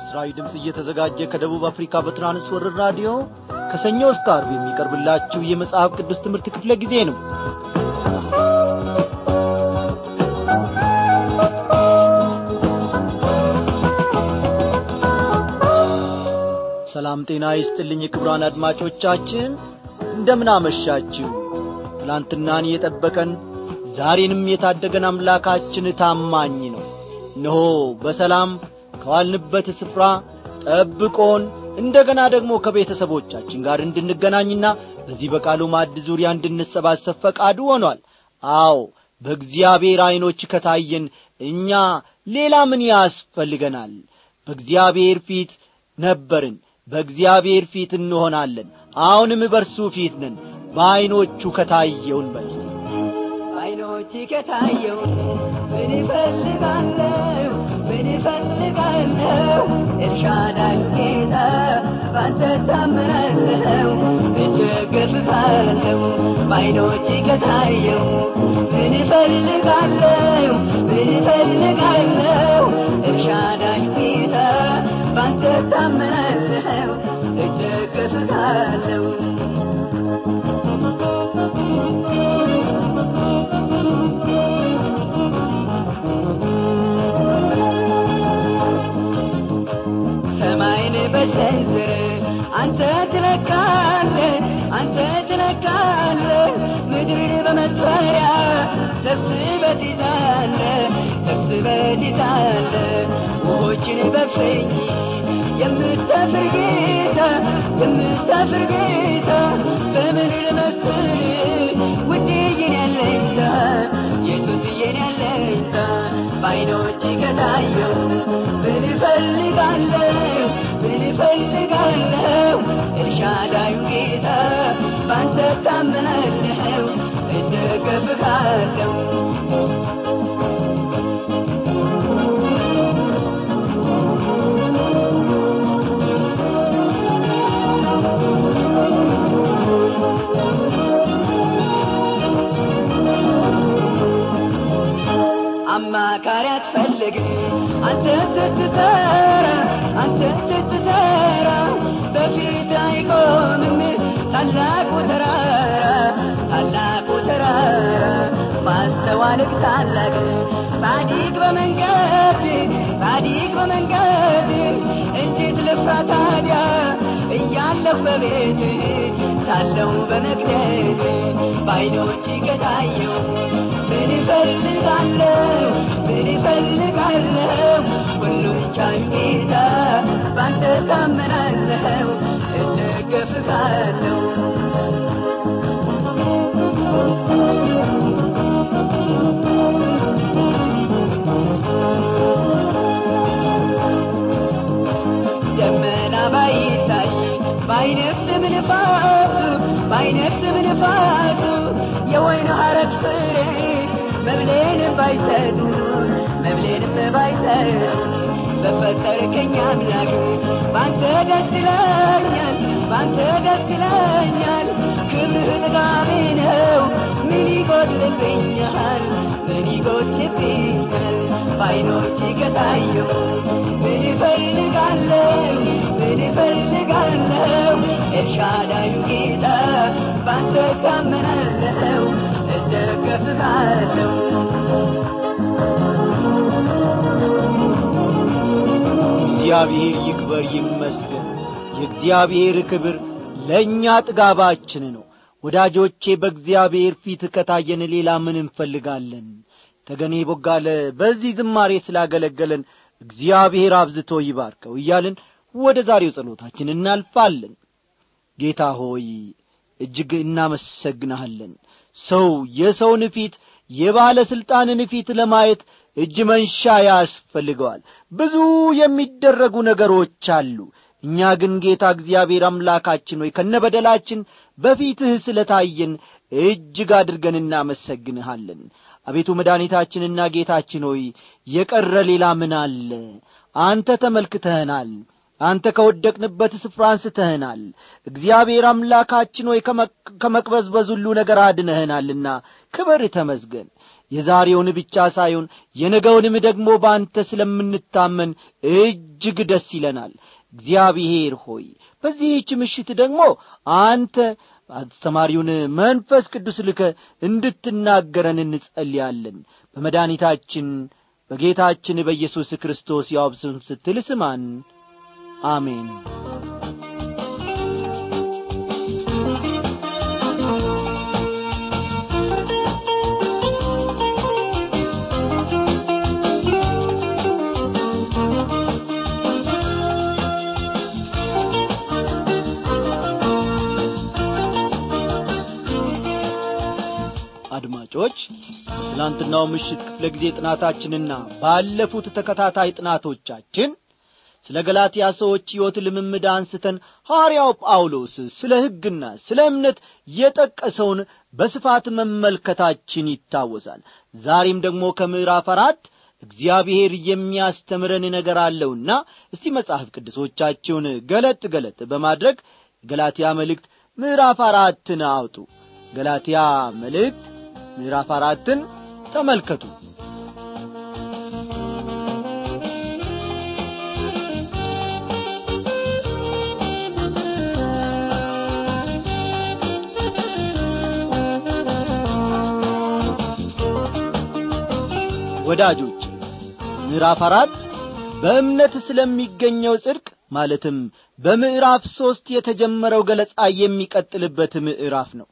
ለምሥራዊ ድምፅ እየተዘጋጀ ከደቡብ አፍሪካ በትራንስወርር ራዲዮ ከሰኞ እስከ አርብ የሚቀርብላችሁ የመጽሐፍ ቅዱስ ትምህርት ክፍለ ጊዜ ነው ሰላም ጤና ይስጥልኝ ክብራን አድማጮቻችን እንደምን አመሻችሁ ትላንትናን የጠበቀን ዛሬንም የታደገን አምላካችን ታማኝ ነው እነሆ በሰላም ከዋልንበት ስፍራ ጠብቆን እንደገና ደግሞ ከቤተሰቦቻችን ጋር እንድንገናኝና በዚህ በቃሉ ማዕድ ዙሪያ እንድንሰባሰብ ፈቃዱ ሆኗል አዎ በእግዚአብሔር ዐይኖች ከታየን እኛ ሌላ ምን ያስፈልገናል በእግዚአብሔር ፊት ነበርን በእግዚአብሔር ፊት እንሆናለን አሁንም በርሱ ፊት ነን በዐይኖቹ ከታየውን በርስተ አይኖች ከታየው ምን ይፈልጋለሁ ምን ይፈልጋለሁ ኤልሻዳይ ጌታ ባንተ ታምናለሁ እደገፍካለሁ በአይኖች ከታየው ምን ይፈልጋለሁ ምን ይፈልጋለሁ ኤልሻዳይ ጌታ ባንተ ታምናለሁ እደገፍካለሁ ሰማይን በሰንዝር አንተ ትለካለ አንተ ትለካለ ምድርን በመጥፈሪያ ሰብስበት ይዛለ ሰብስበት ይዛለ ውሆችን በፍኝ የምትሰፍር ጌታ የምትሰፍር ጌታ በምን ልመስል ውድዬን ያለኝታ የቱትዬን ያለኝታ በአይኖች ከታየው ምን እፈልጋለሁ ምን እፈልጋለሁ ኤልሻዳዩ ጌታ ባንተ ታምናለሁ እደገፍካለሁ አማካሪ አትፈልግም አንተ ስትሰራ አንተ ስትሰራ በፊት አይቆምም ታላቁ ተራራ ታላቁ ተራራ ማስተዋልክ ታላቅ ጻዲቅ በመንገድ ጻዲቅ በመንገድ እንዴት ልፍራ ታዲያ እያለሁ በቤት ሳለው በመቅደስ በአይኖች ከታየው ምን እፈልጋለሁ ምን እፈልጋለሁ ሁሉን ቻይ ጌታ ባንተ ታመናለሁ እደገፍካለሁ ደመና ባይታይ ባይነፍስም ንፋሱ ባይነፍስም ንፋሱ የወይን ሐረግ ፍሬ መብሌንም ባይሰጡ መብሌንም ባይሰጡ በፈጠርከኝ አምላክ ባንተ ደስ ይለኛል ባንተ ደስ ይለኛል ክብርህ ጥጋቤ ነው ምን ይጎድልብኛል ምን ይጎድልብኛል በአይኖች ከታየው ምን ይፈልጋለሁ ምን ይፈልጋለሁ ኤልሻዳዩ ጌታ ባንተ ታመናለሁ እደገፍካለሁ እግዚአብሔር ይክበር ይመስገን የእግዚአብሔር ክብር ለእኛ ጥጋባችን ነው ወዳጆቼ በእግዚአብሔር ፊት ከታየን ሌላ ምን እንፈልጋለን ተገኔ ቦጋለ በዚህ ዝማሬ ስላገለገለን እግዚአብሔር አብዝቶ ይባርከው እያልን ወደ ዛሬው ጸሎታችን እናልፋለን ጌታ ሆይ እጅግ እናመሰግንሃለን ሰው የሰውን ፊት የባለሥልጣንን ፊት ለማየት እጅ መንሻ ያስፈልገዋል ብዙ የሚደረጉ ነገሮች አሉ እኛ ግን ጌታ እግዚአብሔር አምላካችን ሆይ ከነበደላችን በፊትህ ስለ ታየን እጅግ አድርገን እናመሰግንሃለን አቤቱ መድኃኒታችንና ጌታችን ሆይ የቀረ ሌላ ምን አለ አንተ ተመልክተህናል አንተ ከወደቅንበት ስፍራ አንስተህናል እግዚአብሔር አምላካችን ሆይ ከመቅበዝበዝ ሁሉ ነገር አድነህናልና ክበር ተመዝገን የዛሬውን ብቻ ሳይሆን የነገውንም ደግሞ በአንተ ስለምንታመን እጅግ ደስ ይለናል እግዚአብሔር ሆይ በዚህች ምሽት ደግሞ አንተ አስተማሪውን መንፈስ ቅዱስ ልከ እንድትናገረን እንጸልያለን በመድኃኒታችን በጌታችን በኢየሱስ ክርስቶስ ያው ስም ስትል ስማን አሜን አድማጮች ትላንትናው ምሽት ክፍለ ጊዜ ጥናታችንና ባለፉት ተከታታይ ጥናቶቻችን ስለ ገላትያ ሰዎች ሕይወት ልምምድ አንስተን ሐዋርያው ጳውሎስ ስለ ሕግና ስለ እምነት የጠቀሰውን በስፋት መመልከታችን ይታወሳል ዛሬም ደግሞ ከምዕራፍ አራት እግዚአብሔር የሚያስተምረን ነገር አለውና እስቲ መጽሐፍ ቅዱሶቻችሁን ገለጥ ገለጥ በማድረግ ገላትያ መልእክት ምዕራፍ አራትን አውጡ ገላትያ መልእክት ምዕራፍ አራትን ተመልከቱ ወዳጆች ምዕራፍ አራት በእምነት ስለሚገኘው ጽድቅ ማለትም በምዕራፍ ሦስት የተጀመረው ገለጻ የሚቀጥልበት ምዕራፍ ነው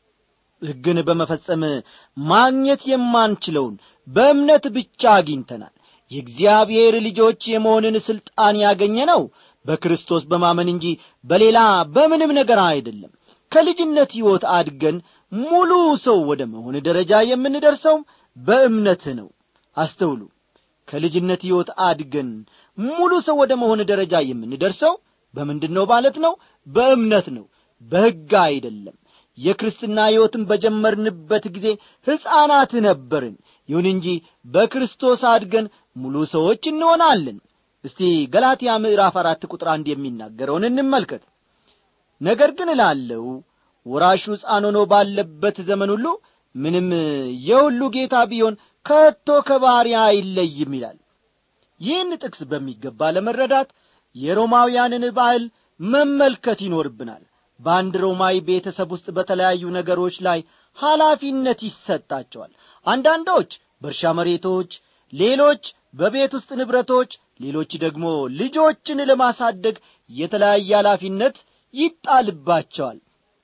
ሕግን በመፈጸም ማግኘት የማንችለውን በእምነት ብቻ አግኝተናል የእግዚአብሔር ልጆች የመሆንን ሥልጣን ያገኘ ነው በክርስቶስ በማመን እንጂ በሌላ በምንም ነገር አይደለም ከልጅነት ሕይወት አድገን ሙሉ ሰው ወደ መሆን ደረጃ የምንደርሰውም በእምነት ነው አስተውሉ ከልጅነት ሕይወት አድገን ሙሉ ሰው ወደ መሆን ደረጃ የምንደርሰው በምንድን ነው ማለት ነው በእምነት ነው በሕግ አይደለም የክርስትና ሕይወትን በጀመርንበት ጊዜ ሕፃናት ነበርን ይሁን እንጂ በክርስቶስ አድገን ሙሉ ሰዎች እንሆናለን እስቲ ገላትያ ምዕራፍ አራት ቁጥር አንድ የሚናገረውን እንመልከት ነገር ግን እላለው ወራሹ ሕፃን ሆኖ ባለበት ዘመን ሁሉ ምንም የሁሉ ጌታ ቢሆን ከቶ ከባሪያ አይለይም ይላል ይህን ጥቅስ በሚገባ ለመረዳት የሮማውያንን ባህል መመልከት ይኖርብናል በአንድ ሮማዊ ቤተሰብ ውስጥ በተለያዩ ነገሮች ላይ ኃላፊነት ይሰጣቸዋል አንዳንዶች በእርሻ መሬቶች ሌሎች በቤት ውስጥ ንብረቶች ሌሎች ደግሞ ልጆችን ለማሳደግ የተለያየ ኃላፊነት ይጣልባቸዋል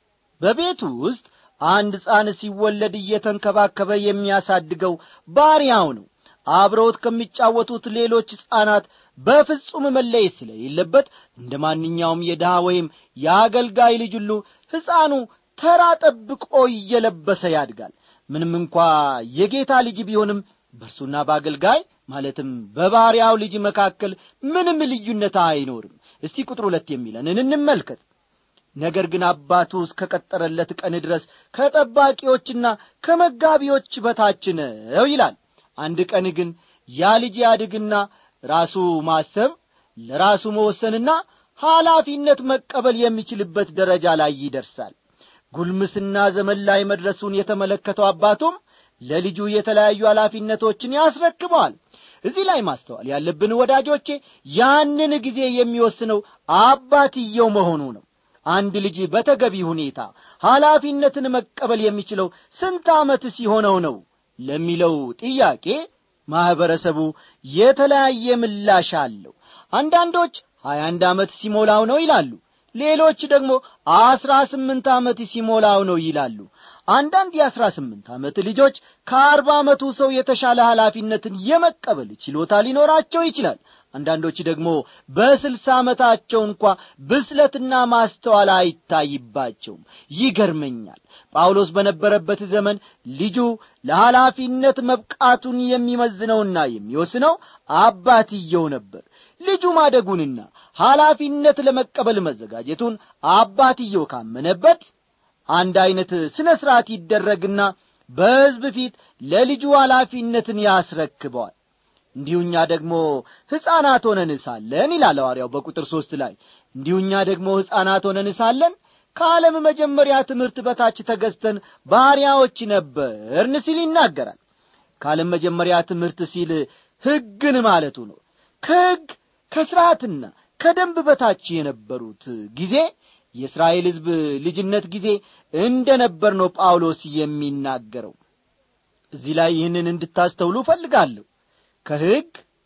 በቤቱ ውስጥ አንድ ሕፃን ሲወለድ እየተንከባከበ የሚያሳድገው ባሪያው ነው አብረውት ከሚጫወቱት ሌሎች ሕፃናት በፍጹም መለየት ስለሌለበት እንደ ማንኛውም የድሃ ወይም የአገልጋይ ልጅ ሁሉ ሕፃኑ ተራ ጠብቆ እየለበሰ ያድጋል ምንም እንኳ የጌታ ልጅ ቢሆንም በእርሱና በአገልጋይ ማለትም በባሪያው ልጅ መካከል ምንም ልዩነት አይኖርም እስቲ ቁጥር ሁለት የሚለንን እንመልከት ነገር ግን አባቱ እስከ ቀጠረለት ቀን ድረስ ከጠባቂዎችና ከመጋቢዎች በታች ነው ይላል አንድ ቀን ግን ያ ልጅ ያድግና ራሱ ማሰብ ለራሱ መወሰንና ኃላፊነት መቀበል የሚችልበት ደረጃ ላይ ይደርሳል ጉልምስና ዘመን ላይ መድረሱን የተመለከተው አባቱም ለልጁ የተለያዩ ኃላፊነቶችን ያስረክበዋል እዚህ ላይ ማስተዋል ያለብን ወዳጆቼ ያንን ጊዜ የሚወስነው አባትየው መሆኑ ነው አንድ ልጅ በተገቢ ሁኔታ ኃላፊነትን መቀበል የሚችለው ስንት ዓመት ሲሆነው ነው ለሚለው ጥያቄ ማኅበረሰቡ የተለያየ ምላሽ አለው አንዳንዶች ሀያ አንድ ዓመት ሲሞላው ነው ይላሉ ሌሎች ደግሞ አስራ ስምንት ዓመት ሲሞላው ነው ይላሉ አንዳንድ የአስራ ስምንት ዓመት ልጆች ከአርባ ዓመቱ ሰው የተሻለ ኃላፊነትን የመቀበል ችሎታ ሊኖራቸው ይችላል አንዳንዶች ደግሞ በስልሳ ዓመታቸው እንኳ ብስለትና ማስተዋል አይታይባቸውም ይገርመኛል ጳውሎስ በነበረበት ዘመን ልጁ ለኃላፊነት መብቃቱን የሚመዝነውና የሚወስነው አባትየው ነበር ልጁ ማደጉንና ኃላፊነት ለመቀበል መዘጋጀቱን አባትየው ካመነበት አንድ ዐይነት ሥነ ሥርዓት ይደረግና በሕዝብ ፊት ለልጁ ኃላፊነትን ያስረክበዋል እንዲሁኛ ደግሞ ሕፃናት ሆነን ሳለን ይላል ሐዋርያው በቁጥር ሦስት ላይ እንዲሁኛ ደግሞ ሕፃናት ሆነን ሳለን ከዓለም መጀመሪያ ትምህርት በታች ተገዝተን ባሪያዎች ነበርን ሲል ይናገራል ከዓለም መጀመሪያ ትምህርት ሲል ሕግን ማለቱ ነው ከሕግ ከሥርዓትና ከደንብ በታች የነበሩት ጊዜ የእስራኤል ሕዝብ ልጅነት ጊዜ እንደ ነበር ነው ጳውሎስ የሚናገረው እዚህ ላይ ይህንን እንድታስተውሉ እፈልጋለሁ ከሕግ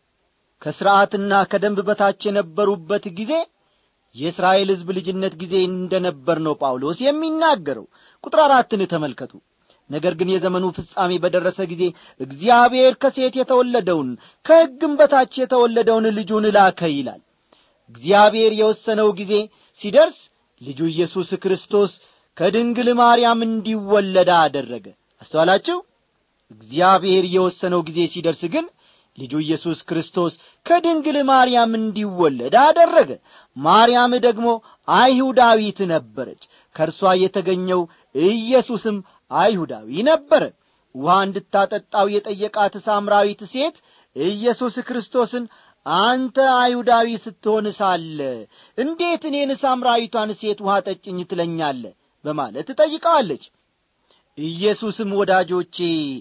ከሥርዓትና ከደንብ በታች የነበሩበት ጊዜ የእስራኤል ሕዝብ ልጅነት ጊዜ እንደ ነበር ነው ጳውሎስ የሚናገረው ቁጥር አራትን ተመልከቱ ነገር ግን የዘመኑ ፍጻሜ በደረሰ ጊዜ እግዚአብሔር ከሴት የተወለደውን ከሕግም በታች የተወለደውን ልጁን ላከ ይላል እግዚአብሔር የወሰነው ጊዜ ሲደርስ ልጁ ኢየሱስ ክርስቶስ ከድንግል ማርያም እንዲወለዳ አደረገ አስተዋላችሁ እግዚአብሔር የወሰነው ጊዜ ሲደርስ ግን ልጁ ኢየሱስ ክርስቶስ ከድንግል ማርያም እንዲወለድ አደረገ ማርያም ደግሞ አይሁዳዊት ነበረች ከእርሷ የተገኘው ኢየሱስም አይሁዳዊ ነበረ ውሃ እንድታጠጣው የጠየቃት ሳምራዊት ሴት ኢየሱስ ክርስቶስን አንተ አይሁዳዊ ስትሆን ሳለ እንዴት እኔን ሳምራዊቷን ሴት ውሃ ጠጭኝ ትለኛለ በማለት ጠይቀዋለች ኢየሱስም ወዳጆቼ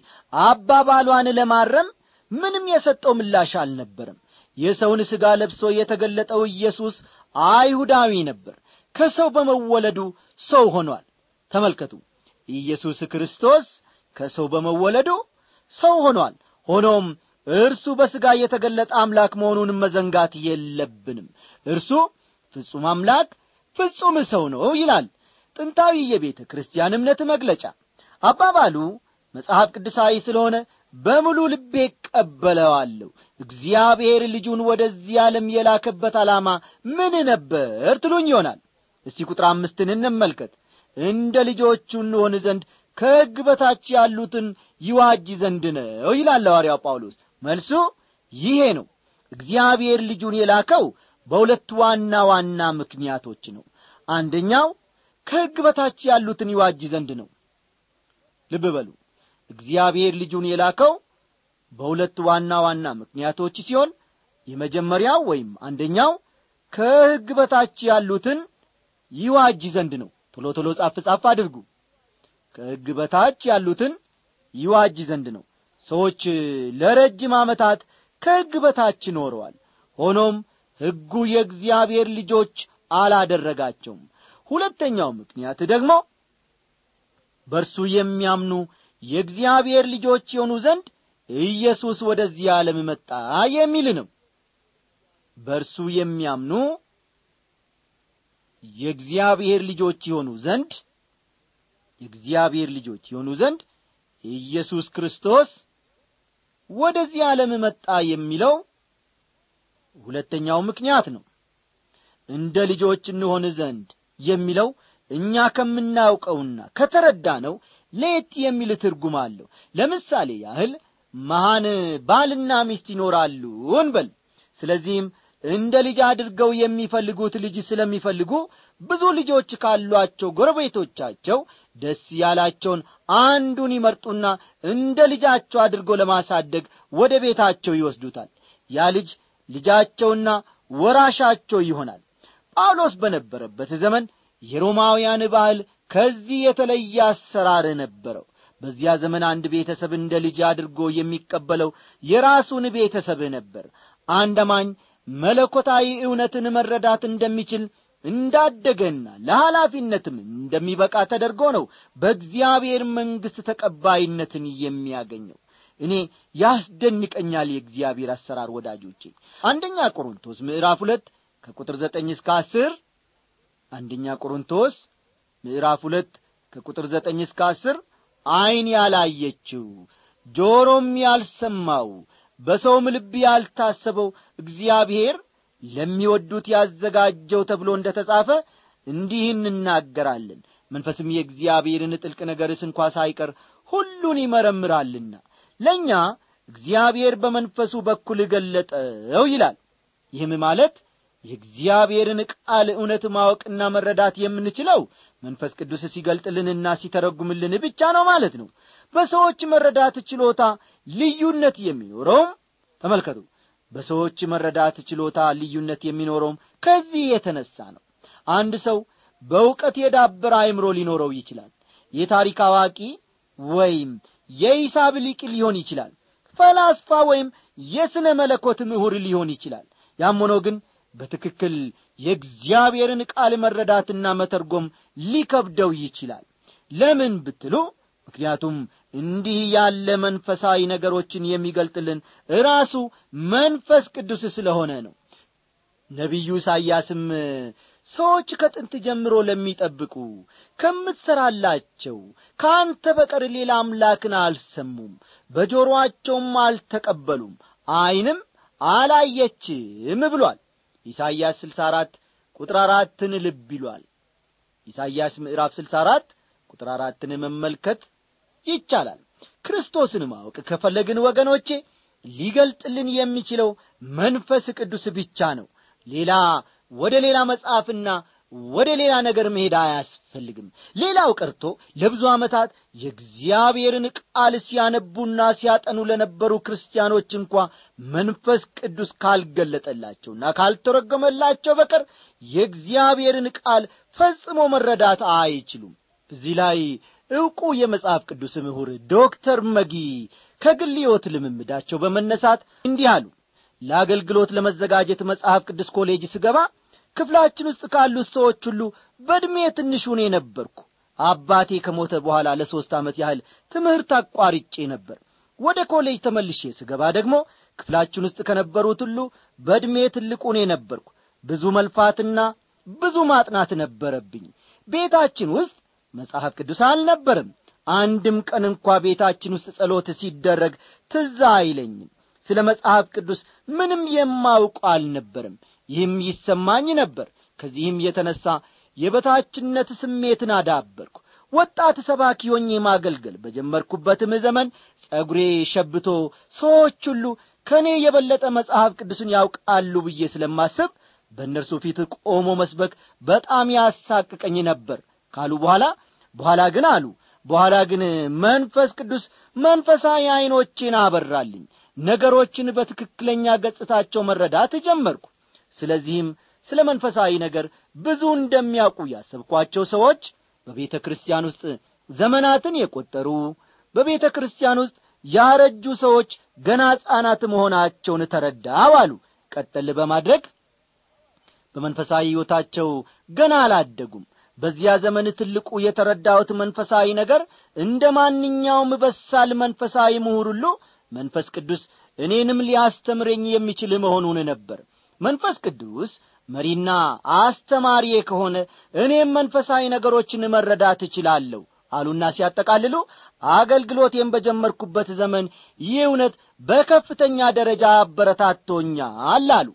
አባባሏን ለማረም ምንም የሰጠው ምላሽ አልነበረም የሰውን ሥጋ ለብሶ የተገለጠው ኢየሱስ አይሁዳዊ ነበር ከሰው በመወለዱ ሰው ሆኗል ተመልከቱ ኢየሱስ ክርስቶስ ከሰው በመወለዱ ሰው ሆኗል ሆኖም እርሱ በሥጋ የተገለጠ አምላክ መሆኑን መዘንጋት የለብንም እርሱ ፍጹም አምላክ ፍጹም ሰው ነው ይላል ጥንታዊ የቤተ ክርስቲያን እምነት መግለጫ አባባሉ መጽሐፍ ቅዱሳዊ ስለሆነ በሙሉ ልቤ ቀበለዋለሁ እግዚአብሔር ልጁን ወደዚህ ዓለም የላከበት ዓላማ ምን ነበር ትሉኝ ይሆናል እስቲ ቁጥር አምስትን እንመልከት እንደ ልጆቹ እንሆን ዘንድ ከሕግ በታች ያሉትን ይዋጅ ዘንድ ነው ይላል ሐዋርያው ጳውሎስ መልሱ ይሄ ነው እግዚአብሔር ልጁን የላከው በሁለት ዋና ዋና ምክንያቶች ነው አንደኛው ከሕግ በታች ያሉትን ይዋጅ ዘንድ ነው ልብ በሉ እግዚአብሔር ልጁን የላከው በሁለት ዋና ዋና ምክንያቶች ሲሆን የመጀመሪያው ወይም አንደኛው ከሕግ በታች ያሉትን ይዋጅ ዘንድ ነው ቶሎ ቶሎ ጻፍ ጻፍ አድርጉ ከሕግ በታች ያሉትን ይዋጅ ዘንድ ነው ሰዎች ለረጅም ዓመታት ከሕግ በታች ኖረዋል ሆኖም ሕጉ የእግዚአብሔር ልጆች አላደረጋቸውም ሁለተኛው ምክንያት ደግሞ በእርሱ የሚያምኑ የእግዚአብሔር ልጆች የሆኑ ዘንድ ኢየሱስ ወደዚህ ዓለም መጣ የሚል ነው በእርሱ የሚያምኑ የእግዚአብሔር ልጆች የሆኑ ዘንድ የእግዚአብሔር ልጆች የሆኑ ዘንድ ኢየሱስ ክርስቶስ ወደዚህ ዓለም መጣ የሚለው ሁለተኛው ምክንያት ነው እንደ ልጆች እንሆን ዘንድ የሚለው እኛ ከምናውቀውና ከተረዳ ነው ሌት የሚል ትርጉም አለው ለምሳሌ ያህል መሃን ባልና ሚስት ይኖራሉ እንበል ስለዚህም እንደ ልጅ አድርገው የሚፈልጉት ልጅ ስለሚፈልጉ ብዙ ልጆች ካሏቸው ጎረቤቶቻቸው ደስ ያላቸውን አንዱን ይመርጡና እንደ ልጃቸው አድርገው ለማሳደግ ወደ ቤታቸው ይወስዱታል ያ ልጅ ልጃቸውና ወራሻቸው ይሆናል ጳውሎስ በነበረበት ዘመን የሮማውያን ባህል ከዚህ የተለየ አሰራር ነበረው በዚያ ዘመን አንድ ቤተሰብ እንደ ልጅ አድርጎ የሚቀበለው የራሱን ቤተሰብ ነበር አንድ አማኝ መለኮታዊ እውነትን መረዳት እንደሚችል እንዳደገና ለኃላፊነትም እንደሚበቃ ተደርጎ ነው በእግዚአብሔር መንግሥት ተቀባይነትን የሚያገኘው እኔ ያስደንቀኛል የእግዚአብሔር አሰራር ወዳጆቼ አንደኛ ቆሮንቶስ ምዕራፍ ሁለት ከቁጥር ዘጠኝ እስከ አስር አንደኛ ቆሮንቶስ ምዕራፍ ሁለት ከቁጥር ዘጠኝ እስከ አስር ዐይን ያላየችው ጆሮም ያልሰማው በሰውም ልብ ያልታሰበው እግዚአብሔር ለሚወዱት ያዘጋጀው ተብሎ እንደ ተጻፈ እንዲህ እንናገራለን መንፈስም የእግዚአብሔርን ጥልቅ ነገርስ እንኳ ሳይቀር ሁሉን ይመረምራልና ለእኛ እግዚአብሔር በመንፈሱ በኩል ገለጠው ይላል ይህም ማለት የእግዚአብሔርን ቃል እውነት ማወቅና መረዳት የምንችለው መንፈስ ቅዱስ ሲገልጥልንና ሲተረጉምልን ብቻ ነው ማለት ነው በሰዎች መረዳት ችሎታ ልዩነት የሚኖረውም ተመልከቱ በሰዎች መረዳት ችሎታ ልዩነት የሚኖረውም ከዚህ የተነሳ ነው አንድ ሰው በእውቀት የዳበረ አይምሮ ሊኖረው ይችላል የታሪክ አዋቂ ወይም የሂሳብ ሊቅ ሊሆን ይችላል ፈላስፋ ወይም የሥነ መለኮት ምሁር ሊሆን ይችላል ያም ሆኖ ግን በትክክል የእግዚአብሔርን ቃል መረዳትና መተርጎም ሊከብደው ይችላል ለምን ብትሉ ምክንያቱም እንዲህ ያለ መንፈሳዊ ነገሮችን የሚገልጥልን ራሱ መንፈስ ቅዱስ ስለሆነ ነው ነቢዩ ኢሳይያስም ሰዎች ከጥንት ጀምሮ ለሚጠብቁ ከምትሠራላቸው ከአንተ በቀር ሌላ አምላክን አልሰሙም በጆሮአቸውም አልተቀበሉም ዐይንም አላየችም ብሏል ኢሳይያስ 64 ቁጥር አራትን ልብ ይሏል ኢሳይያስ ምዕራፍ 64 ቁጥር አራትን መመልከት ይቻላል ክርስቶስን ማወቅ ከፈለግን ወገኖቼ ሊገልጥልን የሚችለው መንፈስ ቅዱስ ብቻ ነው ሌላ ወደ ሌላ መጽሐፍና ወደ ሌላ ነገር መሄድ አያስፈልግም ሌላው ቀርቶ ለብዙ ዓመታት የእግዚአብሔርን ቃል ሲያነቡና ሲያጠኑ ለነበሩ ክርስቲያኖች እንኳ መንፈስ ቅዱስ ካልገለጠላቸውና ካልተረጎመላቸው በቀር የእግዚአብሔርን ቃል ፈጽሞ መረዳት አይችሉም እዚህ ላይ ዕውቁ የመጽሐፍ ቅዱስ ምሁር ዶክተር መጊ ከግል ሕይወት ልምምዳቸው በመነሳት እንዲህ አሉ ለአገልግሎት ለመዘጋጀት መጽሐፍ ቅዱስ ኮሌጅ ስገባ ክፍላችን ውስጥ ካሉት ሰዎች ሁሉ በዕድሜ ትንሽ እኔ ነበርኩ አባቴ ከሞተ በኋላ ለሦስት ዓመት ያህል ትምህርት አቋርጬ ነበር ወደ ኮሌጅ ተመልሼ ስገባ ደግሞ ክፍላችን ውስጥ ከነበሩት ሁሉ በዕድሜ ትልቁ እኔ ነበርኩ ብዙ መልፋትና ብዙ ማጥናት ነበረብኝ ቤታችን ውስጥ መጽሐፍ ቅዱስ አልነበርም አንድም ቀን እንኳ ቤታችን ውስጥ ጸሎት ሲደረግ ትዝ አይለኝም ስለ መጽሐፍ ቅዱስ ምንም የማውቀው አልነበርም ይህም ይሰማኝ ነበር ከዚህም የተነሣ የበታችነት ስሜትን አዳበርኩ ወጣት ሰባኪ ሆኜ ማገልገል በጀመርኩበትም ዘመን ጸጉሬ ሸብቶ ሰዎች ሁሉ ከእኔ የበለጠ መጽሐፍ ቅዱስን ያውቃሉ ብዬ ስለማስብ በእነርሱ ፊት ቆሞ መስበክ በጣም ያሳቅቀኝ ነበር ካሉ በኋላ በኋላ ግን አሉ በኋላ ግን መንፈስ ቅዱስ መንፈሳዊ ዐይኖቼን አበራልኝ ነገሮችን በትክክለኛ ገጽታቸው መረዳት ጀመርኩ ስለዚህም ስለ መንፈሳዊ ነገር ብዙ እንደሚያውቁ ያሰብኳቸው ሰዎች በቤተ ክርስቲያን ውስጥ ዘመናትን የቈጠሩ በቤተ ክርስቲያን ውስጥ ያረጁ ሰዎች ገና ሕፃናት መሆናቸውን ተረዳው አሉ ቀጠል በማድረግ በመንፈሳዊ ሕይወታቸው ገና አላደጉም በዚያ ዘመን ትልቁ የተረዳሁት መንፈሳዊ ነገር እንደ ማንኛውም በሳል መንፈሳዊ ምሁር ሁሉ መንፈስ ቅዱስ እኔንም ሊያስተምረኝ የሚችል መሆኑን ነበር መንፈስ ቅዱስ መሪና አስተማሪዬ ከሆነ እኔም መንፈሳዊ ነገሮችን መረዳት እችላለሁ አሉና ሲያጠቃልሉ አገልግሎቴን በጀመርኩበት ዘመን ይህ እውነት በከፍተኛ ደረጃ አበረታቶኛል አሉ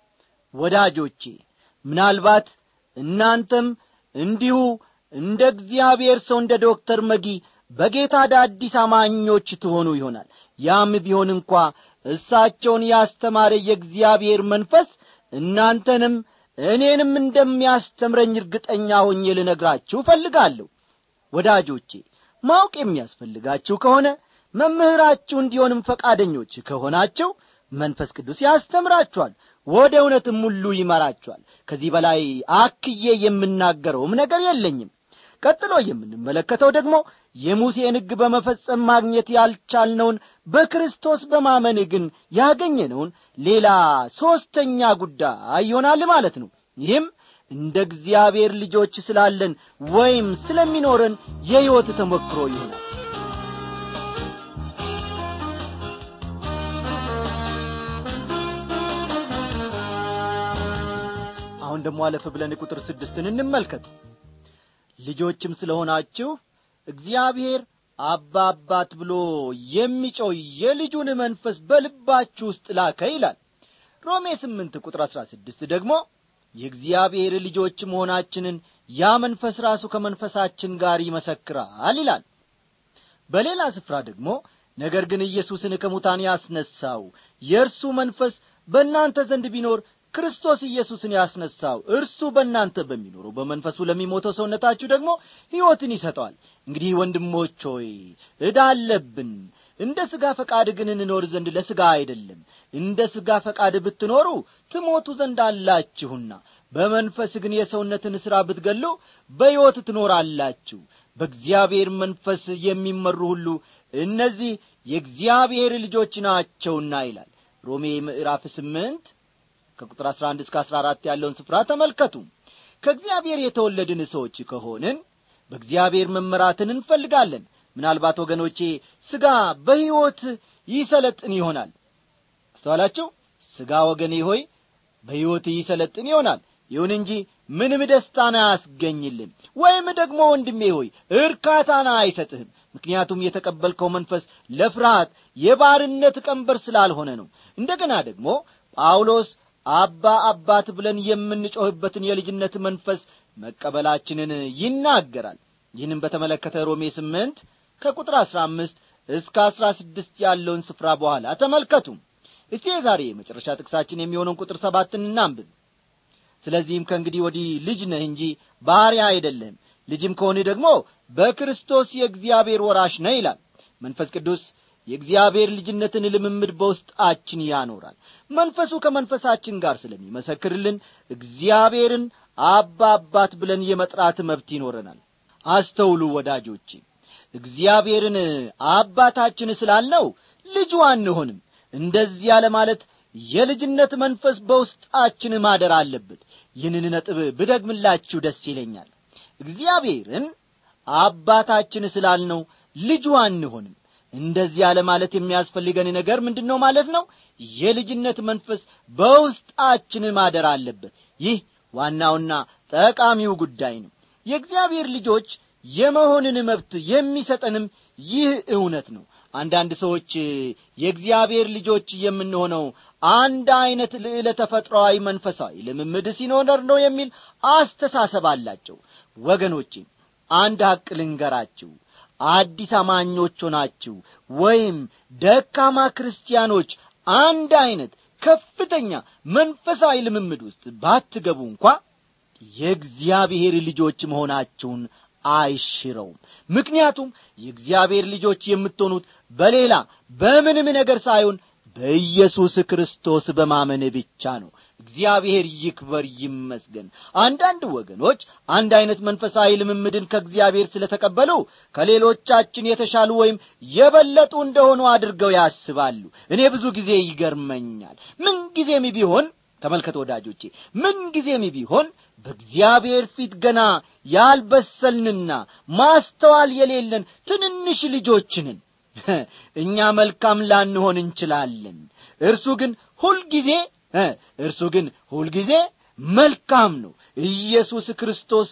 ወዳጆቼ ምናልባት እናንተም እንዲሁ እንደ እግዚአብሔር ሰው እንደ ዶክተር መጊ በጌታ አዳዲስ አማኞች ትሆኑ ይሆናል ያም ቢሆን እንኳ እሳቸውን ያስተማረ የእግዚአብሔር መንፈስ እናንተንም እኔንም እንደሚያስተምረኝ እርግጠኛ ሆኜ ልነግራችሁ እፈልጋለሁ ወዳጆቼ ማወቅ የሚያስፈልጋችሁ ከሆነ መምህራችሁ እንዲሆንም ፈቃደኞች ከሆናቸው መንፈስ ቅዱስ ያስተምራችኋል ወደ እውነትም ሁሉ ይመራችኋል ከዚህ በላይ አክዬ የምናገረውም ነገር የለኝም ቀጥሎ የምንመለከተው ደግሞ የሙሴን ሕግ በመፈጸም ማግኘት ያልቻልነውን በክርስቶስ በማመን ግን ያገኘነውን ሌላ ሦስተኛ ጉዳይ ይሆናል ማለት ነው ይህም እንደ እግዚአብሔር ልጆች ስላለን ወይም ስለሚኖረን የሕይወት ተሞክሮ ይሆናል አሁን ደግሞ አለፍ ብለን ቁጥር ስድስትን እንመልከት ልጆችም ስለሆናችሁ እግዚአብሔር አባ አባት ብሎ የሚጮው የልጁን መንፈስ በልባችሁ ውስጥ ላከ ይላል ሮሜ ስምንት ቁጥር አሥራ ስድስት ደግሞ የእግዚአብሔር ልጆች መሆናችንን ያ መንፈስ ራሱ ከመንፈሳችን ጋር ይመሰክራል ይላል በሌላ ስፍራ ደግሞ ነገር ግን ኢየሱስን ከሙታን ያስነሳው የእርሱ መንፈስ በእናንተ ዘንድ ቢኖር ክርስቶስ ኢየሱስን ያስነሳው እርሱ በእናንተ በሚኖረው በመንፈሱ ለሚሞተው ሰውነታችሁ ደግሞ ሕይወትን ይሰጠዋል እንግዲህ ወንድሞች ሆይ ዕዳ አለብን እንደ ሥጋ ፈቃድ ግን እንኖር ዘንድ ለሥጋ አይደለም እንደ ሥጋ ፈቃድ ብትኖሩ ትሞቱ ዘንድ አላችሁና በመንፈስ ግን የሰውነትን ሥራ ብትገሉ በሕይወት ትኖራላችሁ በእግዚአብሔር መንፈስ የሚመሩ ሁሉ እነዚህ የእግዚአብሔር ልጆች ናቸውና ይላል ሮሜ ምዕራፍ ስምንት ከቁጥር አሥራ አንድ እስከ አሥራ አራት ያለውን ስፍራ ተመልከቱ ከእግዚአብሔር የተወለድን ሰዎች ከሆንን በእግዚአብሔር መመራትን እንፈልጋለን ምናልባት ወገኖቼ ሥጋ በሕይወት ይሰለጥን ይሆናል አስተዋላችሁ ሥጋ ወገኔ ሆይ በሕይወት ይሰለጥን ይሆናል ይሁን እንጂ ምንም ደስታን አያስገኝልም ወይም ደግሞ ወንድሜ ሆይ እርካታን አይሰጥህም ምክንያቱም የተቀበልከው መንፈስ ለፍርሃት የባርነት ቀንበር ስላልሆነ ነው እንደገና ደግሞ ጳውሎስ አባ አባት ብለን የምንጮህበትን የልጅነት መንፈስ መቀበላችንን ይናገራል ይህንም በተመለከተ ሮሜ ስምንት ከቁጥር አሥራ አምስት እስከ አሥራ ስድስት ያለውን ስፍራ በኋላ ተመልከቱ እስቲ የዛሬ የመጨረሻ ጥቅሳችን የሚሆነውን ቁጥር ሰባትን እናንብብ ስለዚህም ከእንግዲህ ወዲህ ልጅ ነህ እንጂ ባሪያ አይደለህም ልጅም ከሆንህ ደግሞ በክርስቶስ የእግዚአብሔር ወራሽ ነህ ይላል መንፈስ ቅዱስ የእግዚአብሔር ልጅነትን ልምምድ በውስጣችን ያኖራል መንፈሱ ከመንፈሳችን ጋር ስለሚመሰክርልን እግዚአብሔርን አባ አባት ብለን የመጥራት መብት ይኖረናል አስተውሉ ወዳጆቼ እግዚአብሔርን አባታችን ስላልነው ልጁ አንሆንም እንደዚያ ለማለት የልጅነት መንፈስ በውስጣችን ማደር አለበት ይህንን ነጥብ ብደግምላችሁ ደስ ይለኛል እግዚአብሔርን አባታችን ስላልነው ልጁ አንሆንም እንደዚያ ለማለት የሚያስፈልገን ነገር ምንድን ነው ማለት ነው የልጅነት መንፈስ በውስጣችን ማደር አለበት ይህ ዋናውና ጠቃሚው ጉዳይ ነው የእግዚአብሔር ልጆች የመሆንን መብት የሚሰጠንም ይህ እውነት ነው አንዳንድ ሰዎች የእግዚአብሔር ልጆች የምንሆነው አንድ ዐይነት ልዕለ ተፈጥሮአዊ መንፈሳዊ ልምምድ ሲኖር ነው የሚል አስተሳሰብ አላቸው ወገኖቼ አንድ ሐቅ ልንገራችሁ አዲስ አማኞች ሆናችሁ ወይም ደካማ ክርስቲያኖች አንድ ዐይነት ከፍተኛ መንፈሳዊ ልምምድ ውስጥ ባትገቡ እንኳ የእግዚአብሔር ልጆች መሆናችሁን አይሽረውም ምክንያቱም የእግዚአብሔር ልጆች የምትሆኑት በሌላ በምንም ነገር ሳይሆን በኢየሱስ ክርስቶስ በማመን ብቻ ነው እግዚአብሔር ይክበር ይመስገን አንዳንድ ወገኖች አንድ ዐይነት መንፈሳዊ ልምምድን ከእግዚአብሔር ስለ ተቀበሉ ከሌሎቻችን የተሻሉ ወይም የበለጡ እንደሆኑ አድርገው ያስባሉ እኔ ብዙ ጊዜ ይገርመኛል ምንጊዜም ቢሆን ተመልከት ወዳጆቼ ምንጊዜም ቢሆን በእግዚአብሔር ፊት ገና ያልበሰልንና ማስተዋል የሌለን ትንንሽ ልጆችንን እኛ መልካም ላንሆን እንችላለን እርሱ ግን ሁልጊዜ እርሱ ግን ሁልጊዜ መልካም ነው ኢየሱስ ክርስቶስ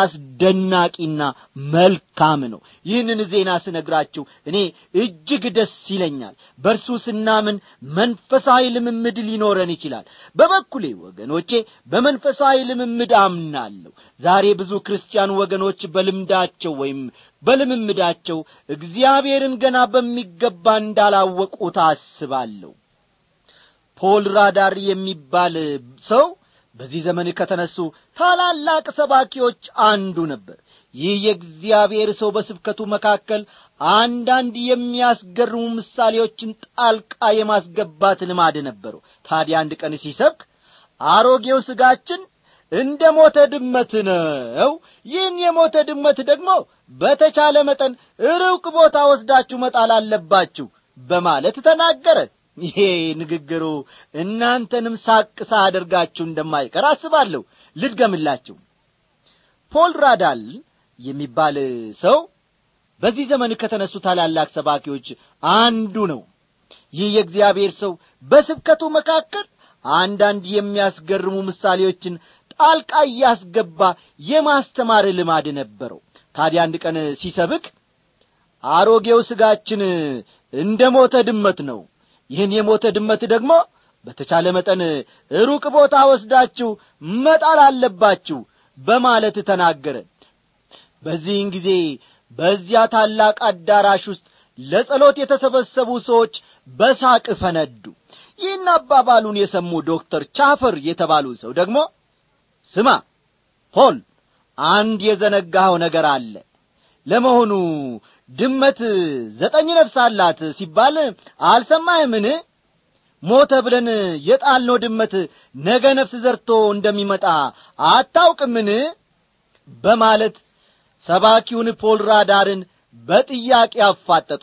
አስደናቂና መልካም ነው ይህንን ዜና ስነግራችሁ እኔ እጅግ ደስ ይለኛል በእርሱ ስናምን መንፈሳዊ ልምምድ ሊኖረን ይችላል በበኩሌ ወገኖቼ በመንፈሳዊ ልምምድ አምናለሁ ዛሬ ብዙ ክርስቲያን ወገኖች በልምዳቸው ወይም በልምምዳቸው እግዚአብሔርን ገና በሚገባ እንዳላወቁ ታስባለሁ ፖል ራዳር የሚባል ሰው በዚህ ዘመን ከተነሱ ታላላቅ ሰባኪዎች አንዱ ነበር ይህ የእግዚአብሔር ሰው በስብከቱ መካከል አንዳንድ የሚያስገርሙ ምሳሌዎችን ጣልቃ የማስገባት ልማድ ነበረው ታዲያ አንድ ቀን ሲሰብክ አሮጌው ስጋችን እንደ ሞተ ድመት ነው ይህን የሞተ ድመት ደግሞ በተቻለ መጠን ሩቅ ቦታ ወስዳችሁ መጣል አለባችሁ በማለት ተናገረ ይሄ ንግግሩ እናንተንም ሳቅ ሳያደርጋችሁ እንደማይቀር አስባለሁ ልድገምላችሁ ፖል ራዳል የሚባል ሰው በዚህ ዘመን ከተነሱ ታላላቅ ሰባኪዎች አንዱ ነው ይህ የእግዚአብሔር ሰው በስብከቱ መካከል አንዳንድ የሚያስገርሙ ምሳሌዎችን ጣልቃ እያስገባ የማስተማር ልማድ ነበረው ታዲያ አንድ ቀን ሲሰብክ አሮጌው ስጋችን እንደ ሞተ ድመት ነው ይህን የሞተ ድመት ደግሞ በተቻለ መጠን ሩቅ ቦታ ወስዳችሁ መጣል አለባችሁ በማለት ተናገረ በዚህን ጊዜ በዚያ ታላቅ አዳራሽ ውስጥ ለጸሎት የተሰበሰቡ ሰዎች በሳቅ ፈነዱ ይህን አባባሉን የሰሙ ዶክተር ቻፈር የተባሉ ሰው ደግሞ ስማ ፖል አንድ የዘነጋኸው ነገር አለ ለመሆኑ ድመት ዘጠኝ ነፍስ አላት ሲባል አልሰማህምን ሞተ ብለን የጣልነው ድመት ነገ ነፍስ ዘርቶ እንደሚመጣ አታውቅምን በማለት ሰባኪውን ፖል ራዳርን በጥያቄ አፋጠጡት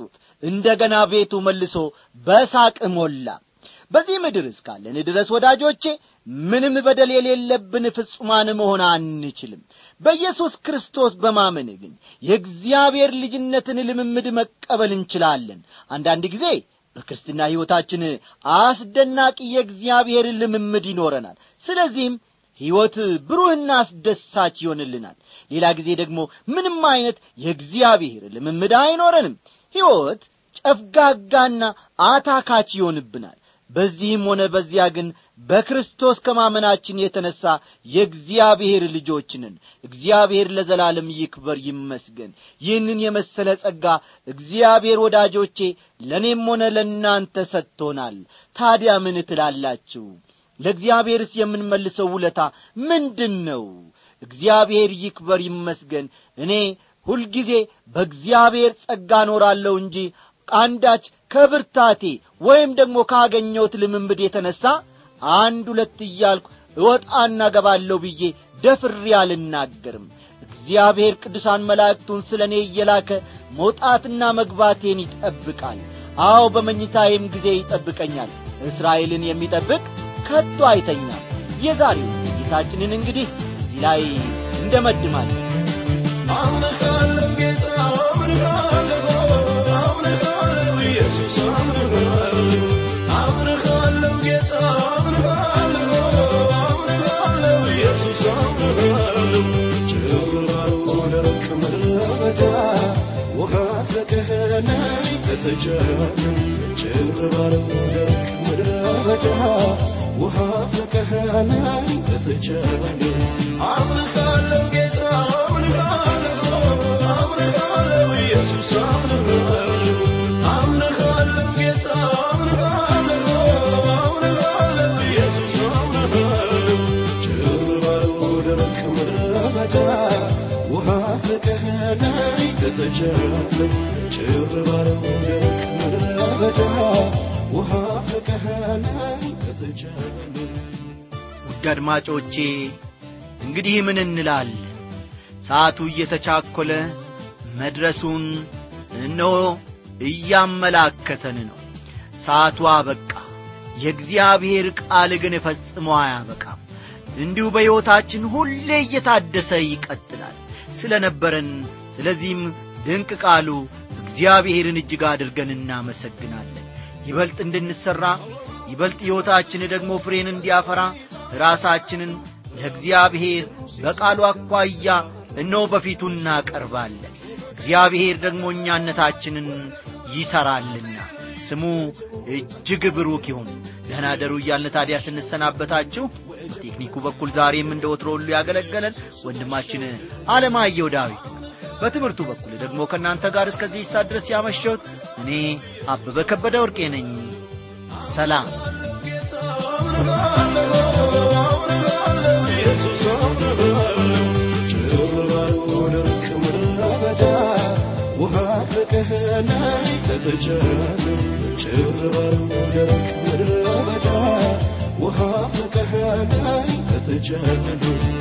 እንደ ገና ቤቱ መልሶ በሳቅ ሞላ በዚህ ምድር እስካለን ድረስ ወዳጆቼ ምንም በደል የሌለብን ፍጹማን መሆን አንችልም በኢየሱስ ክርስቶስ በማመን ግን የእግዚአብሔር ልጅነትን ልምምድ መቀበል እንችላለን አንዳንድ ጊዜ በክርስትና ሕይወታችን አስደናቂ የእግዚአብሔር ልምምድ ይኖረናል ስለዚህም ሕይወት ብሩህና አስደሳች ይሆንልናል ሌላ ጊዜ ደግሞ ምንም አይነት የእግዚአብሔር ልምምድ አይኖረንም ሕይወት ጨፍጋጋና አታካች ይሆንብናል በዚህም ሆነ በዚያ ግን በክርስቶስ ከማመናችን የተነሣ የእግዚአብሔር ልጆች ነን እግዚአብሔር ለዘላለም ይክበር ይመስገን ይህንን የመሰለ ጸጋ እግዚአብሔር ወዳጆቼ ለእኔም ሆነ ለእናንተ ሰጥቶናል ታዲያ ምን ትላላችሁ ለእግዚአብሔርስ የምንመልሰው ውለታ ምንድን ነው እግዚአብሔር ይክበር ይመስገን እኔ ሁልጊዜ በእግዚአብሔር ጸጋ ኖራለሁ እንጂ አንዳች ከብርታቴ ወይም ደግሞ ካገኘሁት ልምምድ የተነሣ አንድ ሁለት እያልኩ እወጣና ገባለሁ ብዬ ደፍሬ አልናገርም እግዚአብሔር ቅዱሳን መላእክቱን ስለ እኔ እየላከ መውጣትና መግባቴን ይጠብቃል አዎ በመኝታዬም ጊዜ ይጠብቀኛል እስራኤልን የሚጠብቅ ከቶ አይተኛም የዛሬው ጌታችንን እንግዲህ እዚህ ላይ እንደመድማለን አምልካለሁ ጌታ አምልካለሁ አምልካለሁ ኢየሱስ አምልካለሁ አምልካለሁ ጌታ አምልካለሁ አምልካለሁ ኢየሱስ አምልካለሁ ጭር ባለው ደረቅ ምድረ በዳ ውሃ ፍለቅህና ከተቻለም ጭር ባለው ደረቅ ምድረ በዳ ውሃ ፍለቅህና ከተቻለም አምልካለሁ ጌታ አምልካለሁ አምልካለሁ ኢየሱስ አምልካለሁ አምልካለሁ ጌታ አምልካለሁ አምልካለሁ ኢየሱስ አምልካለሁ ጭር ባለው ደረቅ ምድረ በዳ ውሃ ፍለቅህና ከተቻለም ጭር ባለው ደረቅ ምድረ በዳ ውሃ ፍለቅህና ከተቻለም ውድ አድማጮቼ እንግዲህ ምን እንላለን ሰዓቱ እየተቻኰለ መድረሱን እነሆ እያመላከተን ነው ሰዓቱ አበቃ የእግዚአብሔር ቃል ግን ፈጽሞ አያበቃም እንዲሁ በሕይወታችን ሁሌ እየታደሰ ይቀጥላል ስለ ነበረን ስለዚህም ድንቅ ቃሉ እግዚአብሔርን እጅግ አድርገን እናመሰግናለን ይበልጥ እንድንሠራ ይበልጥ ሕይወታችን ደግሞ ፍሬን እንዲያፈራ ራሳችንን ለእግዚአብሔር በቃሉ አኳያ እነሆ በፊቱ እናቀርባለን እግዚአብሔር ደግሞ እኛነታችንን ይሠራልና ስሙ እጅግ ብሩክ ይሁን ደህና ደሩ እያልን ታዲያ ስንሰናበታችሁ በቴክኒኩ በኩል ዛሬም እንደ ወትሮ ሁሉ ያገለገለን ወንድማችን አለማየሁ ዳዊት ነው በትምህርቱ በኩል ደግሞ ከእናንተ ጋር እስከዚህ ይሳት ድረስ ያመሸሁት እኔ አበበ ከበደ ወርቄ ነኝ ሰላም ውሃ ፍቅህና ከተቻለም ጭር ባለው ደረቅ ምድረ በዳ ውሃ ፍቅህና ከተቻለም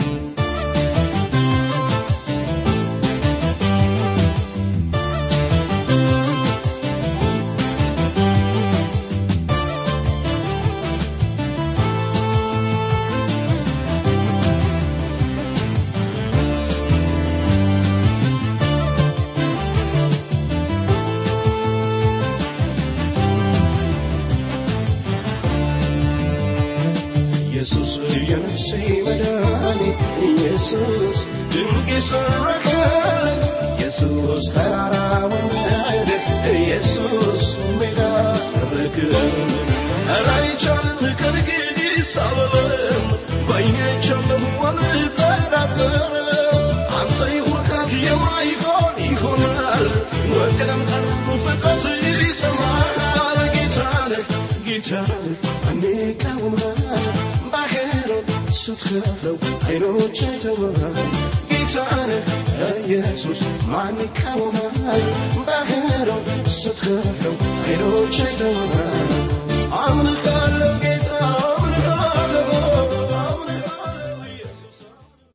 ኢየሱስ የነፍሴ መድኃኒት ኢየሱስ ድንቅ የሰረከል ኢየሱስ ተራራውን ወደ ኢየሱስ ሜዳ ረክል ኧረ አይቻልም ከእንግዲህ ሳልልም በዓይኔ አይቻለሁ አልጠራጠርም አንተ ይሁንካት የማይሆን ይሆናል ወቅደም ቀረም ፍጥረት ይሰማል ጌታን ጌታን እኔ ቀውማል ባህሩን ስትከፍለው አይኖች አይተዋል ጌታን ኢየሱስ ማን ይቃወማል ባህሩን ስትከፍለው አይኖች አይተዋል አምልካለ